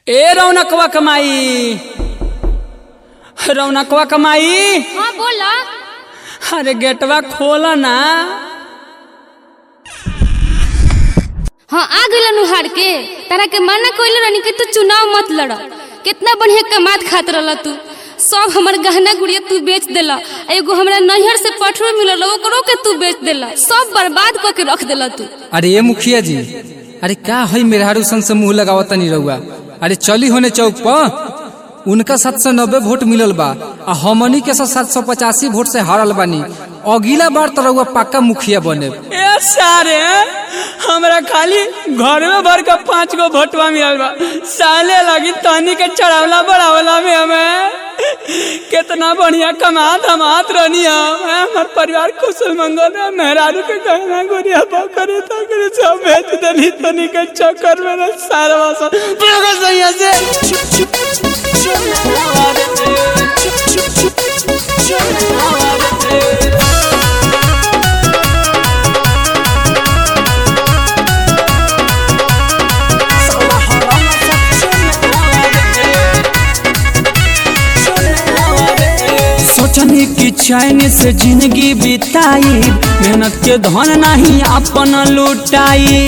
ए रौनकवा कमाई रौनकवा कमाई हाँ बोला अरे गेटवा खोला ना हाँ आ गइल नुहार के तारा के मना कइले रहनी कि तू चुनाव मत लड़ कितना बढ़िया कमात खात रहल तू सब हमर गहना गुड़िया तू बेच देला आ एगो हमरा नैहर से पठरो मिलल ओकरो के तू बेच देला सब बर्बाद क के रख देला तू अरे ये मुखिया जी अरे का है मेहरारू सन से मुंह लगावत नहीं रहुआ अरे चली होने चौक पर उनका सात सौ नब्बे वोट मिलल बा आ हमनी के सात सौ पचासी वोट से हारल बानी अगला बार तो रहुआ पक्का मुखिया बने ए सारे हमरा खाली घर में भर के पांच गो भोटवा मिलल बा साले लगी तनी के चढ़ावला बढ़ावला में हमें कितना बढ़िया कमात हमात रहनी हम हैं, हमार परिवार कुशल मंगल है मेहरारू के गहना गुड़िया बकरे तकरे सब बेच देनी तनी के चक्कर में ना सारा वासा पूरा सही से सोचने की चैन से जिंदगी बिताई मेहनत के धन नहीं अपन लुटाई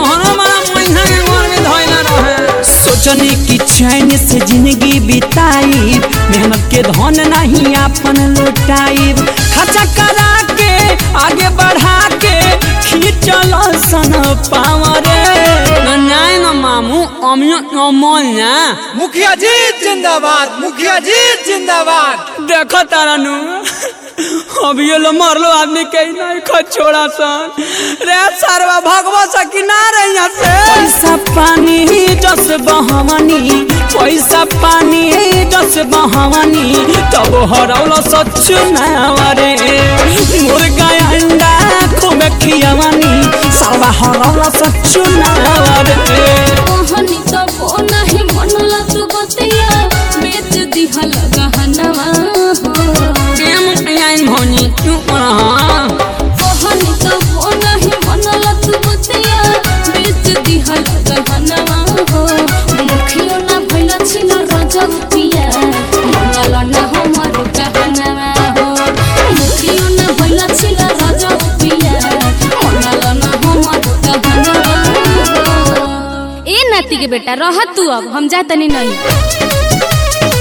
सोचने की चैन से जिंदगी बिताई मेहनत के धन नहीं अपन लुटाई खर्चा करा के आगे बढ़ा के खींचल सन पावरे नहीं न मामू अमियो अमोल ना मुखिया जी जिंदाबाद मुखिया जी जिंदाबाद देखो तारा नु अभी ये लो मरलो आदमी के ही नहीं खो छोड़ा सन रे सरवा भगवा सकी ना रे यहाँ से पैसा पानी जस बहवानी पैसा पानी जस बहवानी तब हरौलो सच नावरे मुर्गा अंडा खूब खियावानी सरवा हरौलो सच नावरे कहनी तो वो नहीं मनला तू बतिया बेच दिहल गहनवा हो प्रेम आइन भनी क्यों रहा कहनी तो वो नहीं मनला तू बतिया बेच दिहल गहनवा हो मुखियो ना भइला छिन रजब पिया मनला ना हमर गहनवा हो मुखियो ना भइला छिन रजब पिया मनला ना हमर गहनवा हो ए नाती के बेटा रह तू अब हम जा तनी नहीं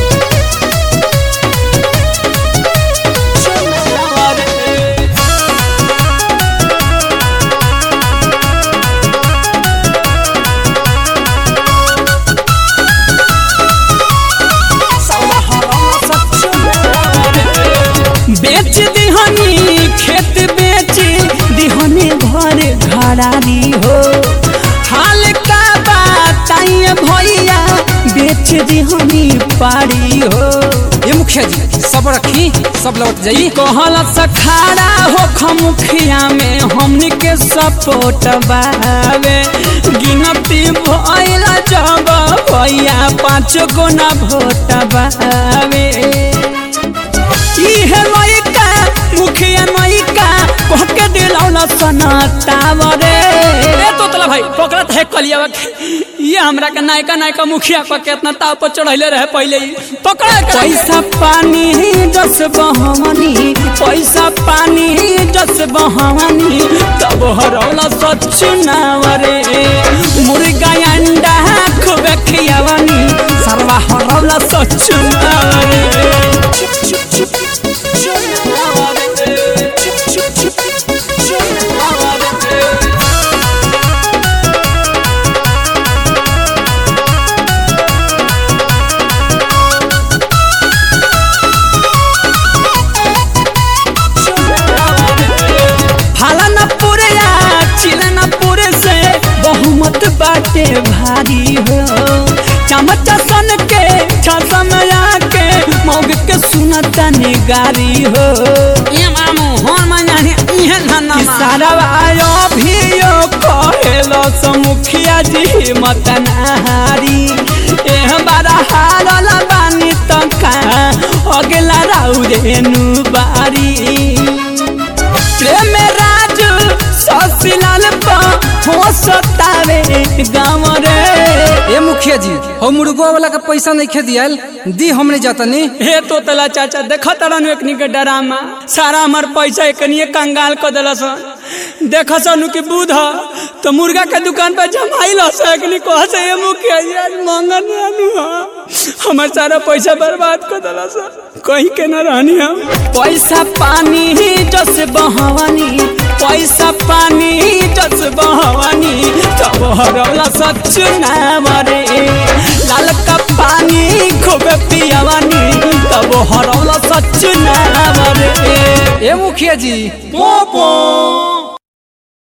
बेच दिहनी खेत बेच दिहनी घर घरारी हो हाल का बताइए भैया बेच दिहनी पारी हो ये मुखिया जी सब रखी सब लौट जाई कहल सखाड़ा हो खमुखिया में हमनी के सपोर्ट बावे गिनती भइल जब भैया पाँच गो ना भोट बावे इहे लइका मुखिया नइका कह के दिलौला सनतावरे ए तोतला भाई पकड़त है कलियावा के ये हमरा के नायका नायका मुखिया पर केतना ताव पर चढ़ैले रहे पहले ही पकड़ पैसा पानी जस बहवानी पैसा पानी जस बहवानी तब हरौला सच नावरे मुर्गा अंडा खूब खियावानी सरवा हरौला सच नावरे हाला न पूरे या चिला न पूरे से बहुमत बाटे भारी हो चमच सन के छसम के मौग के सुनता निगारी हो ये मामू होन मजाने इहे धन्ना सारा आयो भी यो कहेलो समुखिया जी मत नहारी एह बारा हारल बानी तका अगला राउ रेनु बारी प्रेम राज ससिलाल पा हो सतावे गाँव रे ये मुखिया मुखिया जी हम मुर्गो वाला के पैसा नहीं खे दियल दी हमने जातनी हे तो तला चाचा देख तरन एकनी के डरामा सारा हमार पैसा एकनी कंगाल क देलस देख सनु की बूध तो मुर्गा के दुकान पर जमाइल हस एकनी कह से ये मुखिया जी आज मंगन आनु हमार सारा पैसा बर्बाद कर देलस कहीं के न रहनी हम पैसा पानी जस बहवानी पैसा पानी जस बहवानी तब हरौला सच ना मरे लाल का पानी खूब पियावानी तब हरौला सच ना मरे ए मुखिया जी पोपो